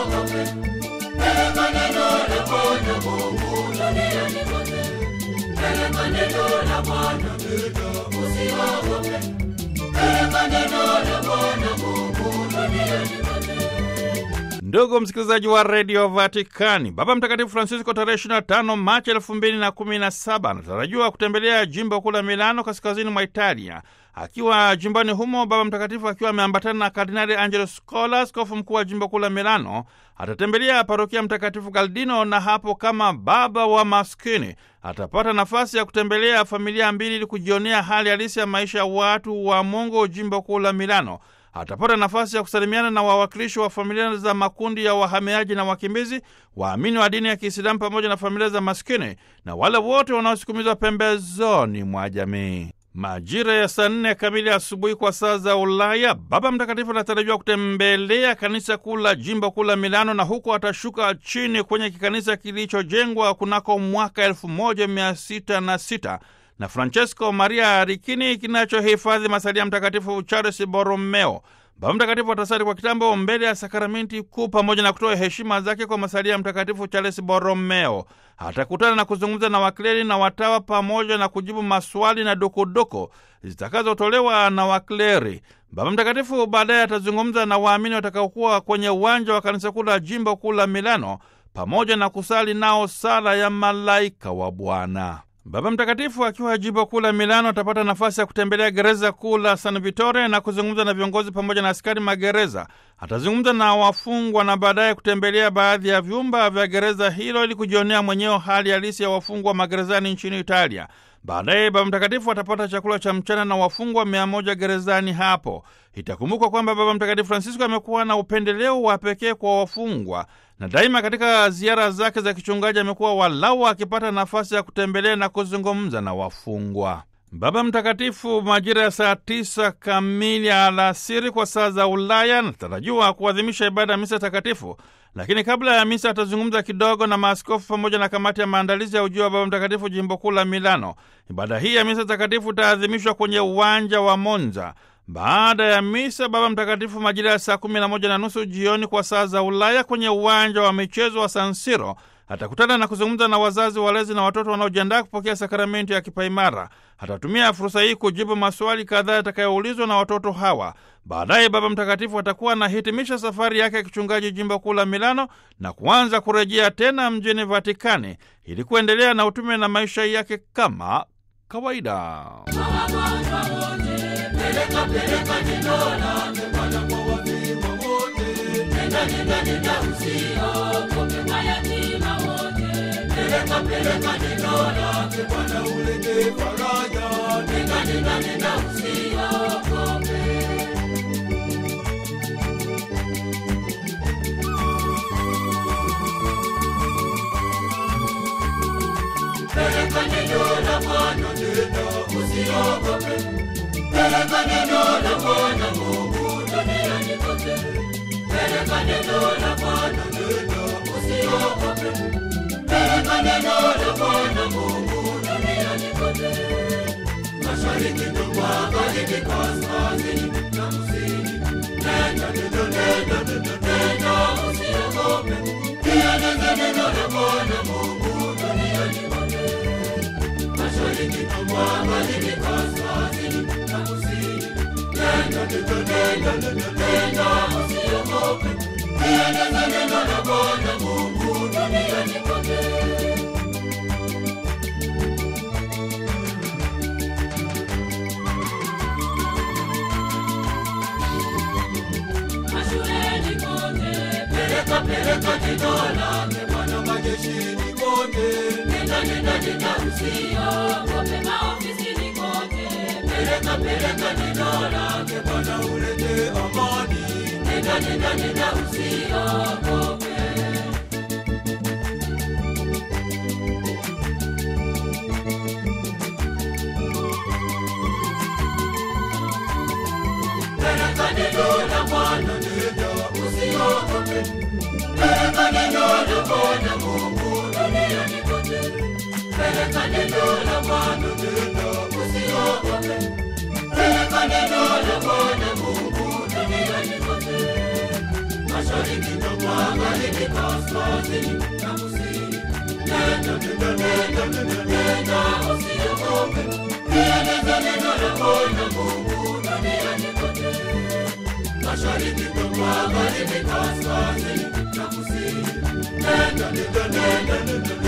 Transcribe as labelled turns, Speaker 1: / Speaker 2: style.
Speaker 1: usiogope. Peleka neno la Bwana Mungu duniani kote. Peleka neno la Bwana usiogope. Peleka neno la Bwana Mungu duniani kote.
Speaker 2: Ndugu msikilizaji wa redio Vatikani, Baba Mtakatifu Francisco tarehe 25 Machi 2017 anatarajiwa kutembelea jimbo kuu la Milano, kaskazini mwa Italia. Akiwa jimboni humo, Baba Mtakatifu akiwa ameambatana na Kardinali Angelo Scola, askofu mkuu wa jimbo kuu la Milano, atatembelea parokia Mtakatifu Galdino, na hapo kama baba wa maskini atapata nafasi ya kutembelea familia mbili ili kujionea hali halisi ya maisha ya watu wa Mungu jimbo kuu la Milano. Atapata nafasi ya kusalimiana na wawakilishi wa familia za makundi ya wahamiaji na wakimbizi, waamini wa dini ya Kiislamu pamoja na familia za maskini na wale wote wanaosukumizwa pembezoni mwa jamii. Majira ya saa nne kamili asubuhi kwa saa za Ulaya, Baba Mtakatifu anatarajiwa kutembelea kanisa kuu la jimbo kuu la Milano, na huko atashuka chini kwenye kikanisa kilichojengwa kunako mwaka elfu moja mia sita na sita na Francesco Maria Ricchini kinachohifadhi masalia mtakatifu Charles Borromeo. Baba Mtakatifu atasali kwa kitambo mbele ya sakramenti kuu pamoja na kutoa heshima zake kwa masalia mtakatifu Charles Borromeo. Atakutana na kuzungumza na wakleri na watawa pamoja na kujibu maswali na dukuduku zitakazotolewa na wakleri. Baba Mtakatifu baadaye atazungumza na waamini watakaokuwa kwenye uwanja wa kanisa kuu la jimbo kuu la Milano pamoja na kusali nao sala ya malaika wa Bwana. Baba Mtakatifu akiwa jimbo kuu la Milano atapata nafasi ya kutembelea gereza kuu la San Vitore na kuzungumza na viongozi pamoja na askari magereza. Atazungumza na wafungwa na baadaye kutembelea baadhi ya vyumba vya gereza hilo ili kujionea mwenyewe hali halisi ya wafungwa magerezani nchini Italia. Baadaye Baba Mtakatifu atapata chakula cha mchana na wafungwa mia moja gerezani hapo. Itakumbukwa kwamba Baba Mtakatifu Francisco amekuwa na upendeleo wa pekee kwa wafungwa na daima katika ziara zake za kichungaji amekuwa walau akipata nafasi ya kutembelea na kuzungumza na wafungwa. Baba Mtakatifu majira ya saa tisa kamili alasiri kwa saa za Ulaya anatarajiwa kuadhimisha ibada ya misa takatifu, lakini kabla ya misa atazungumza kidogo na maaskofu pamoja na kamati ya maandalizi ya ujio wa Baba Mtakatifu jimbo kuu la Milano. Ibada hii ya misa takatifu itaadhimishwa kwenye uwanja wa Monza. Baada ya misa, Baba Mtakatifu majira ya saa kumi na moja na nusu jioni kwa saa za Ulaya kwenye uwanja wa michezo wa San Siro atakutana na kuzungumza na wazazi, walezi na watoto wanaojiandaa kupokea sakramenti ya kipaimara. Atatumia fursa hii kujibu maswali kadhaa yatakayoulizwa na watoto hawa. Baadaye Baba Mtakatifu atakuwa anahitimisha safari yake ya kichungaji jimbo kuu la Milano na kuanza kurejea tena mjini Vatikani ili kuendelea na utume na maisha yake kama kawaida.
Speaker 1: Wagonjwa wote, peleka peleka neno lake Bwana kwa wafiwa wote. Nenda nenda nenda usiogope mayatima wote. Peleka peleka neno lake Bwana ulete faraja. Nenda nenda nenda usiogope. Peleka neno la Bwana nenda usiogope. Peleka neno la Bwana Mungu duniani kote. Peleka neno la Bwana nenda usiogope. Peleka neno la Bwana Mungu duniani kote. Mashariki na magharibi, kaskazini na kusini. Nenda nenda nenda nenda nenda usiogope. Pia nenda neno la Bwana Mungu duniani kote. Mashariki na magharibi, kaskazini na kusini. Nenda nenda nenda nenda nenda usiogope. Pia nenda neno la Bwana Mungu duniani kote. Mashuleni kote, peleka peleka neno lake Bwana majeshini kote. Nenda nenda nenda usiogope maofisini kote. Peleka peleka neno lake Bwana ulete amani. Nenda nenda nenda usiogope. Peleka neno la Bwana nenda usiogope. Peleka neno la Bwana Mungu duniani kote. Peleka neno la Bwana nenda usiogope. Peleka neno la Bwana Mungu duniani kote. Mashariki na magharibi, kaskazini na kusini. Nenda, nenda, nenda, nenda, nenda, usiogope. Lieneza neno la Bwana Mungu duniani kote. Mashariki, magharibi, kaskazini na kusini. Nenda, nenda, nenda, nenda,